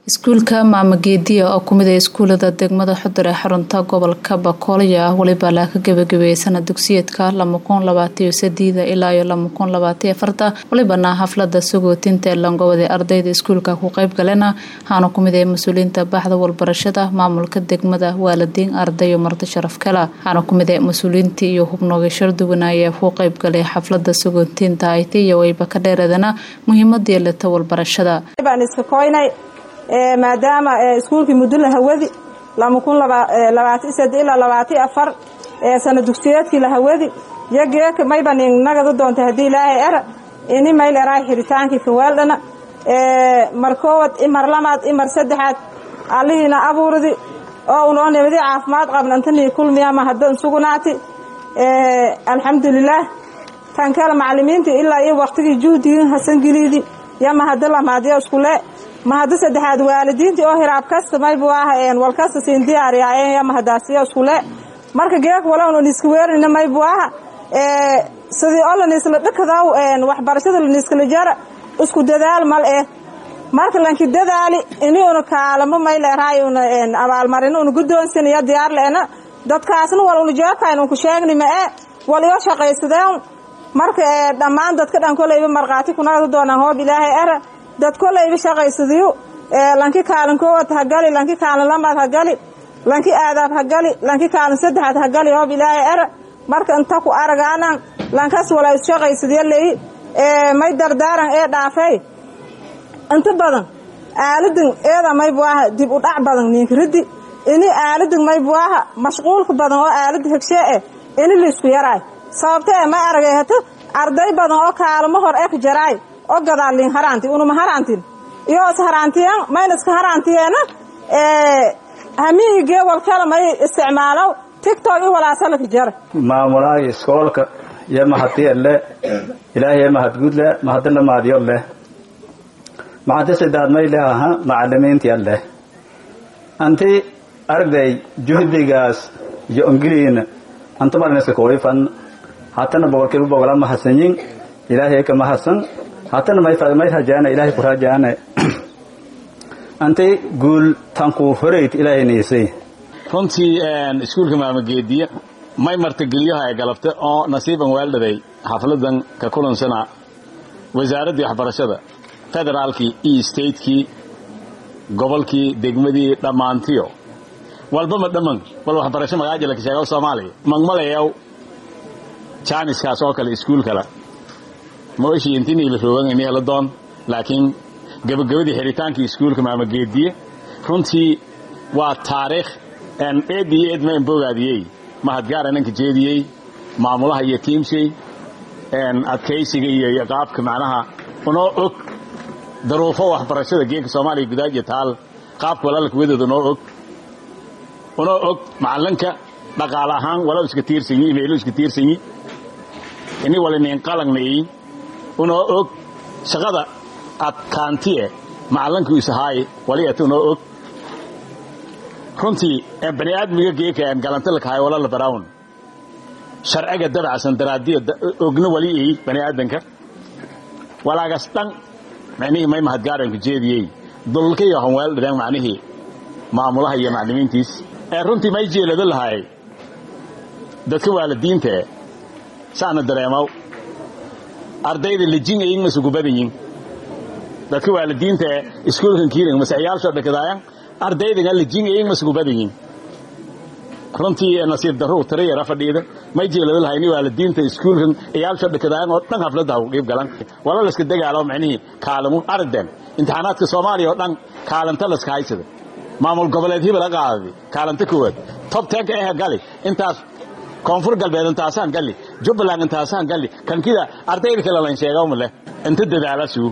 iskuulka maamageediya oo kumid ah iskuulada degmada xudur ee xarunta gobolka bakoolya ah weliba laa ka gebagabeeyay sanad dugsiyeedka lama kun labaataiyo sadiida ilaa iyo lama kun labaataiyo afarta welibana xaflada sagootinta ee langobada ardayda iskuulka ku qeyb galena waxaana kumid ah mas-uuliyiinta baxda walbarashada maamulka degmada waalidiin arday iyo marti sharaf kala waxaana kumid ah mas-uuliyiintii iyo hubnooga sharduganaaya ku qeyb galay xaflada sagootinta ayti iyo wayba ka dheeradana muhiimada yeelata walbarashada maadaama iskuulkii mudula hawadi lama kun labaati sade ilaa labaati afar sana dugsiyeedkii lahawadi yageeka mayba nin nagada doonta haddii ilaahay era ini mayl eraay xiritaankii kawaaldhana mar koowad imar lamaad imar saddexaad allihiina abuurdi oo unoo nibadi caafimaad qabna intanii kulmiyama haddan sugunaati alxamdulilaah tan kale macalimiintii ilaa iyo waqtigii juhdigin hasangeliidi yama hadda lamaadyo iskule ma hadda saddexaad waalidiintii oo hiraab kasta maybu ah walkasta siin diyaariyaayeen yama hadaasiyo iskule marka geek walowna niska weerinina maybu aha sidii oo laniisla dhikadaw waxbarashada laniiskala jara isku dadaal mal eh marka lanki dadaali ini una kaalamo mayleeraay una abaalmarin una guddoonsinaya diyaar leena dadkaasna wal una jeekayn unku sheegni ma e wal iyo shaqaysadeen marka dhammaan dadka dhan koleyba markhaati kunagada doonaan hoob ilaahay era dad koleyba shaqaysadiyo lanki kaalin koowaad hagali lanki kaalin lamaad hagali lanki aadaab hagali lanki kaalin saddexaad hagali hoob ilaahay era marka inta ku aragaanan lankas wala isshaqaysadiyo leyi may dardaaran ee dhaafay inta badan aaladin eeda maybu aha dib u dhac badan niinkiriddi ini aaladin maybu aha mashquulka badan oo aalada hegshee eh ini laisku yaraay sababta ee may aragay hata arday badan oo kaalmo hor ek jaraay oo gadaalin haraanti unuma haraantin iyo is haraantiyan mayna iska haraantiyeena hamiigee walkala may isticmaalow tictok i walaasalaka jara maamulaha iskoolka iyo mahadiya le ilaahay mahadgud le mahadina maadiyo leh maxadi sidaad may leh aha macalimiintiya leh anti arday juhdigaas iyo ongiliina anta marniska kuwifan hatana boqolkiiba boqola mahadsanyin ilaahay ka mahadsan hatana may rajaana ilaahay ku rajaana anti guul tanku horeyt ilaahay niisay runtii iskuulka maamageediya may martigeliyaha ay galabta oo nasiiban weeldhaday xafladan ka kulansana wasaaraddii waxbarashada federaalkii iyo statekii gobolkii degmadii dhammaantiyo walbama dhamman wal waxbarasho magaajilaka sheega soomaaliya magmalayaw jaaniskaas oo kale iskuul kale ma oshii intinii la roogan ini hela doon laakiin gabagabadii xiritaankii iskuulka maamageediye runtii waa taariikh eed iyo eed mayn bogaadiyey mahadgaara ninka jeediyey maamulaha iyo tiimshay adkaysiga iyo qaabka macnaha unoo og daruufo waxbarashada geenka soomaaliya gudaajiya taal qaabka walaalka wadeeda unoo og unoo og macalinka dhaqaale ahaan walow iska tiirsanyi imaylo iska tiirsanyi ini waliniin qalangnayi unoo og shaqada adkaantiye macalinka isahaaye waliata unoo og runtii bani aadmiga geeka galanta lakahay walala barawn sharciga dabacsan daraadiya ogna wali ey bani aadanka walaagas dhan macnihii may mahadgaaranka jeediyey dulka iyo hanweel dhadeen macnihii maamulaha iyo maclimiintiis ee runtii may jeelado lahay dadka waalidiintae saana dareemaw ardayda lejin aying masugu badanyin dadka waalidiintae iskuulkan kiiring masaxyaalsho dhakadaayan ardaydaga lejin aying masugu badanyin runtii nasiib darru tirayara fadhiida may jeelado lahay ni waalidiinta iskuulkan iyaalsho dhakadaayan oo dhan hafladda ha qiib galan wala layska dagaalo macnihii kaalimu arden imtixaanaadka soomaaliya oo dhan kaalanta layska haysada maamul goboleed hibala qaadadi kaalanta koowaad tob tenka ehe gali intaas koonfur galbeed intaasaan gali jubbaland intaasaan gali kankida ardayda kale lan sheegawma leh inta dadaalasuu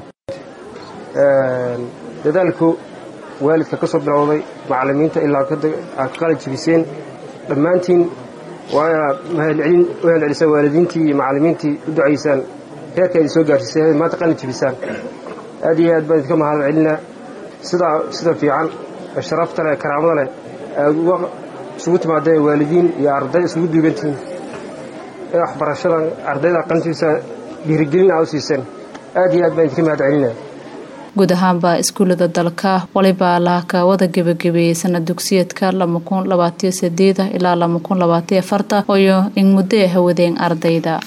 dadaalku waalidka ka soo bilowday macallimiinta ilaa aad ka qalin jibiseen dhammaantiin waa inaad mahadcelin u helcelisaan waalidiintii iyo macallimiintii u ducaysaan heerka idin soo gaarsiisay maanta qalin jibisaan aad iyo aad baan idinka mahad celinaa sida sida fiican sharafta leh karaamada leh aad uga isugu timaadeen waalidiin iyo arday isugu duugantihiin ee waxbarashadan ardayda qalin jibisa dhiirigelin aa u siiseen aad iyo aad baan idinka mahad celinaa guud ahaanba iskuulada dalka waliba laaka wada gebagabeeyey sanad dugsiyeedka lama kun labaatiyo sideeda ilaa lama kun labaatiyo afarta ooyo in muddo hawadeen ardayda